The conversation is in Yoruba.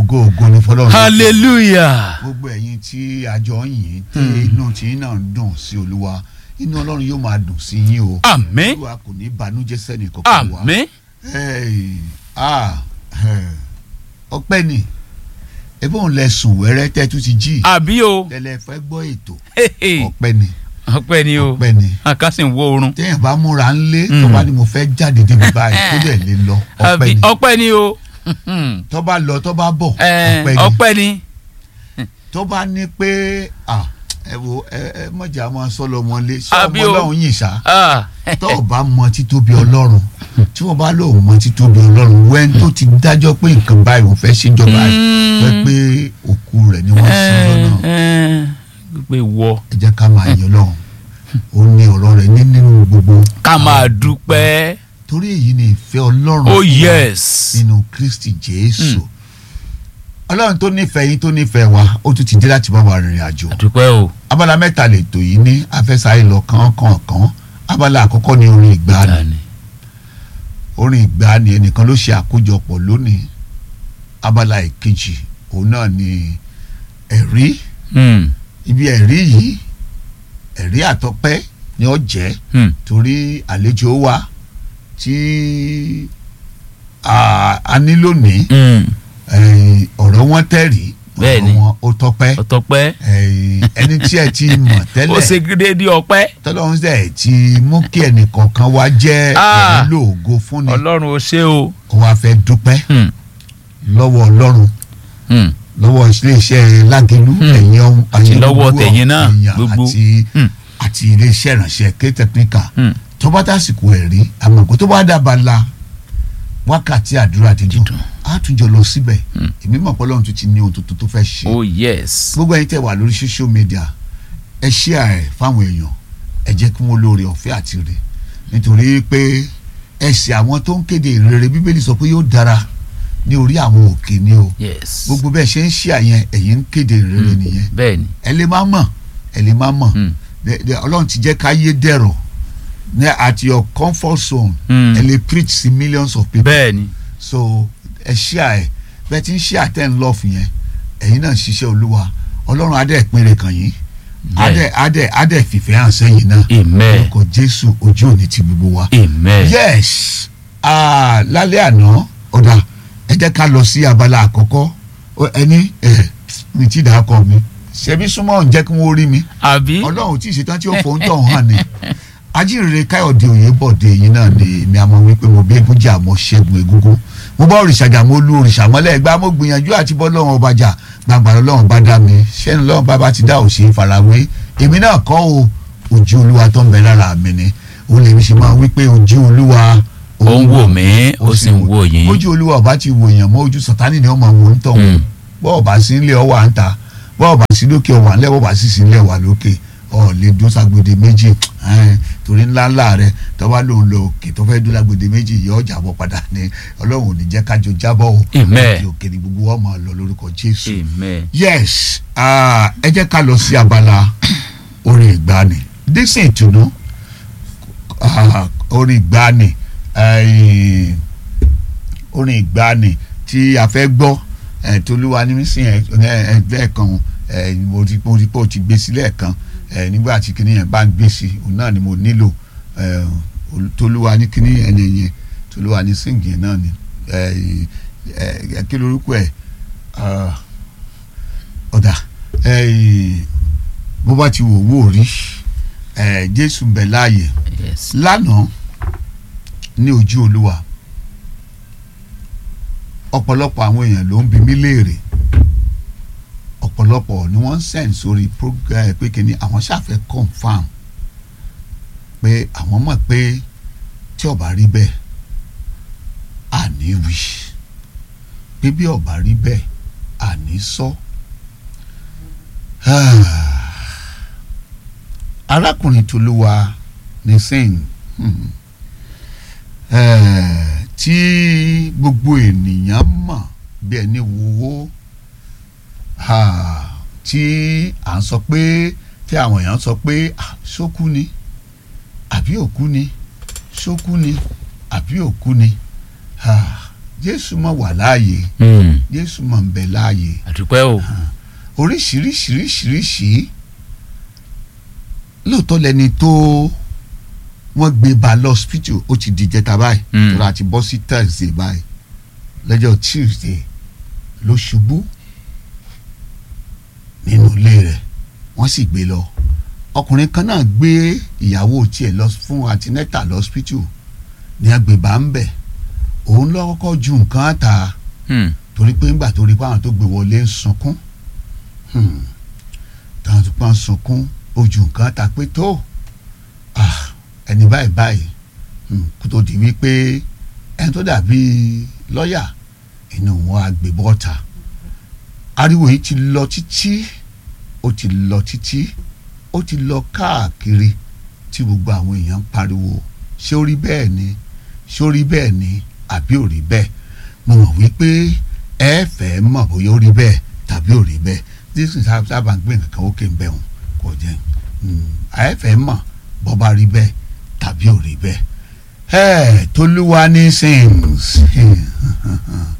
ògo ògo ní fọlọ́run. hallelujah gbogbo ẹ̀yin tí àjọ yìí tí inú tí náà ń dùn sí olúwa inú ọlọ́run yóò máa dùn sí yín o. àmín olúwa kò ní banújẹ́ sẹ́ni kankan wa. àmín Hey, ah, eh, ọpẹ́ ni ebí òun lẹ sùn wẹ́rẹ́ tẹ́ tún ti jí àbí o tẹ́lẹ̀ fẹ́ gbọ́ ètò Hehe. ọpẹ́ ni ọpẹ́ ni o ọpẹ́ ni akásí ń wo oorun téèyàn bá múra ńlé Mm. tó bá ní mo fẹ́ jáde débi báyìí tó dẹ̀ lè lọ ọpẹ́ àbí ni ọpẹ́ ni o tó bá lọ tó bá bọ̀ Eh, ọpẹ́ ni ọpẹ́ ni tó bá ní pé ah, ẹ wo ẹ ẹ mọ̀jà máa sọ lọ mọ́lé ṣé Àbí ọmọ o. ọlọ́run yìí ṣá Ah, tó o bá mọ títóbi ọlọ́run tí wọ́n bá lóun mọ títóbi ọlọ́run wẹ́n tó ti dájọ́ pé nǹkan báyìí òun fẹ́ ṣèjọba Mm. rẹ̀ pé òkú rẹ̀ ni wọ́n sin lọ́nà eh, eh, pé wọ ẹ jẹ́ ká máa yọ lọ́hùn ó ní ọ̀rọ̀ rẹ̀ ní nínú gbogbo ká máa dúpẹ́ torí èyí ni ìfẹ́ ọlọ́run oh fún wa yes nínú kristi jésù ọlọ́run tó nífẹ̀ẹ́ yín tó nífẹ̀ẹ́ wa ó tún ti dé láti bá wa rìnrìn àjò àdúpẹ́ o abala mẹ́ta lètò yìí ní afẹ́sáyé lọ kànkànkàn abala àkọ́kọ́ ní orin ìgbàanì Dani. orin ìgbàanì ẹnìkan ló ṣe àkójọpọ̀ lónìí abala ìkejì òun náà ni ẹ̀rí Hmm, ibi ẹ̀rí yìí ẹ̀rí àtọpẹ́ ni ó jẹ́ hmm, torí àlejò wa tí a a ní lónìí hmm. eh, ọ̀rọ̀ wọn tẹ̀rí Bẹ́ẹ̀ni. ọ̀rọ̀ wọn ó tọpẹ́ ọtọpẹ́ eh, ẹni tí ẹ ti mọ̀ ó tẹ́lẹ̀ ṣe déédéé ọpẹ́ tọ́lọ́run sẹ̀ ti mú kí ẹnìkọ̀ọ̀kan wá jẹ́ Ah. ẹ̀rí lóògo fúnni ọlọ́run ó ṣe o ó wá fẹ́ dúpẹ́ Hmm, lọ́wọ́ ọlọ́run hmm, lọ́wọ́ iléeṣẹ́ lágẹ̀lú Hmm. ẹ̀yìn ọ̀hún Àti lọ́wọ́ gbogbo tẹ̀yin náà, èèyàn gbogbo. àti Hmm. àti iléeṣẹ́ ìrànṣẹ́ K-Technical hmm. tó bá tásìkò ẹ̀rí àmọ́ kó tó bá dábàá la wákàtí àdúrà dídùn Dídùn. á tún jọ lọ síbẹ̀ Hmm. èmi mọ̀ pé Ọlọ́run tún ti ní ohun tuntun tó fẹ́ ṣe oh yes gbogbo ẹ̀yin tẹ́ wà lórí social media ẹ share ẹ̀ fáwọn èèyàn ẹ jẹ́ kí wọ́n lóore ọ̀fẹ́ àti rè nítorí pé ẹsẹ̀ àwọn tó ń kéde ìrere bíbélì sọ pé yóò dára ní orí àwọn òkè ni o yes gbogbo bẹ́ẹ̀ ṣe ń share yẹn ẹ̀yin ń kéde ìrere Hmm, nìyẹn bẹ́ẹ̀ ni ẹ lè má mọ̀ ẹ lè má mọ̀ Hmm, De- de- Ọlọ́run ti jẹ́ ká yé dẹ̀rọ̀ ní at your comfort zone hmm. ẹ lè preach sí millions of people bẹ́ẹ̀ ni so ẹ share ẹ bẹ́ẹ̀ tí ń share ten love yẹn ẹ̀yin náà ń ṣiṣẹ́ olúwa ọlọ́run adé ìpínlẹ̀ kan yìí adé adé adé fìfẹ́ hàn sẹ́yìn náà amen orúkọ jésù ojú òní ti gbogbo wa. amen yes ah, lálẹ́ àná ọ̀dà ẹ jẹ́ ká lọ sí abala àkọ́kọ́ Ó- ẹni ẹ mi ti dà á kọ mi ṣebí súnmọ́ ń jẹ́ kí wọ́n rí mi àbí ọlọ́run tí ì ṣetán tí ó fòun tọ̀ hàn ni ajínrere káyọ̀dé òyìnbọ̀dé yìí náà ni èmi àmọ́ wípé mo bí egúnjà mo ṣẹ́gun egúngún mo bá òrìṣà jà mo lu òrìṣà mọ́lẹ̀ gbá mo gbìyànjú àti bọ́ lọ́wọ́n ọba jà gbàgbà lọ́wọ́n bá dá mi ṣẹ́ni lọ́wọ́n bá bá ti dá òṣè farawé èmi náà kọ́ o ojú olúwa tó ń bẹ lára mi ni òun lèmi ṣe máa wípé ojú olúwa ó ń wò mí ó sì ń wò yín ojú olúwa ọba ti wò yàn mọ́ ojú sọ̀tánì ni ọmọ wò ń tọ̀ Hmm, bọ́ọ̀ bá sí ilé ọwọ́ à ń ta bọ́ọ̀ bá sí lókè ọwọ́ à ń lẹ́ bọ́ọ̀ bá sì sí ilé ọwọ́ lókè ọ̀ lè dún ságbede méjì ẹn, torí ńlá ńlá rẹ tọ́wá lòun lọ òkè tó fẹ́ dún lágbede méjì yọ ọjà bọ̀ padà ní ọlọ́run ò ní jẹ́ kájọ jábọ̀ o Amen. òkè òkè ni gbogbo wọn máa lọ lórúkọ jésù amen yes ah, ẹ jẹ́ ká lọ sí abala orin ìgbani dísìn ìtùnú ah, orin ìgbani eh, orin ìgbani tí a fẹ́ gbọ́ eh, tolúwa ní sín ẹ ẹ bẹ́ẹ̀ kan eh, mo ti mo ti pé o ti gbé sílẹ̀ kan eh, nígbà tí kinní yẹn bá ń gbé sí òun náà ni mo nílò eh, ol- tolúwa ní kinní yẹn ni yẹn tolúwa ní síngì yẹn náà ni eh, eh, kí lorúkọ ẹ̀ ah, ọ̀dà eh, bó bá ti wò wò rí eh, jésù ń bẹ láàyè yes lánàá ní ojú olúwa ọ̀pọ̀lọpọ̀ àwọn èèyàn ló ń bi mí léèrè ọ̀pọ̀lọpọ̀ ni wọ́n ń send sórí program pé kí ni àwọn ṣàfẹ́ confam pé àwọn mọ̀ pé tí ó bá rí bẹ́ẹ̀ àní wí pé bí ó bá rí bẹ́ẹ̀ àní sọ. arákùnrin tolúwa ní sẹ́yìn hmm, eh, tí gbogbo ènìyàn mọ̀ bí ẹni wúwo ah, tí à ń sọ pé tí àwọn èèyàn sọ pé ah, ṣókú ni àbí òkú ni ṣókú ni àbí òkú ni ah, jésù mọ̀ wà láàyè Hmm. jésù mọ̀ ń bẹ láàyè àdúpẹ́ o. oríṣiríṣiríṣiríṣi lóòótọ́ lẹni tó wọ́n gbé ba lọ́sípítù ó ti di jẹta báyìí Mm. tó ra ti bọ́ sí thursday báyìí lọ́jọ́ tuesday ló ṣubú nínú ilé rẹ̀ wọ́n sì gbé lọ ọkùnrin kan náà gbé ìyàwó tiẹ̀ lọ fún antineta lọ́sípítù ní agbèbá ń bẹ̀ òun ló kọ́kọ́ ju nǹkan ta Hmm. torí pé ńgbà tó rí pé àwọn tó gbé wọlé ń sunkún hmm, táwọn tó pa ń sunkún ojú nǹkan ta pé tó ah, ẹni báyìí báyìí hmm, kó tó di wípé ẹni tó dàbí lọ́ọ̀yà inú wọn á gbé bọ́ta ariwo yìí ti lọ títí ó ti lọ títí ó ti lọ káàkiri tí gbogbo àwọn èèyàn ń pariwo ṣé ó rí bẹ́ẹ̀ ni ṣé ó rí bẹ́ẹ̀ ni àbí ò rí bẹ́ẹ̀ mo mọ̀ wípé ẹ fẹ́ mọ̀ bóyá ó rí bẹ́ẹ̀ tàbí ò rí bẹ́ẹ̀ dísìn sábà ń gbé nǹkan ó kè ń bẹ̀ wọn kò jẹ́ ẹ fẹ́ mọ̀ bó bá rí bẹ́ẹ̀ tàbí ò rí bẹ́ẹ̀ ẹ tolúwa ní sings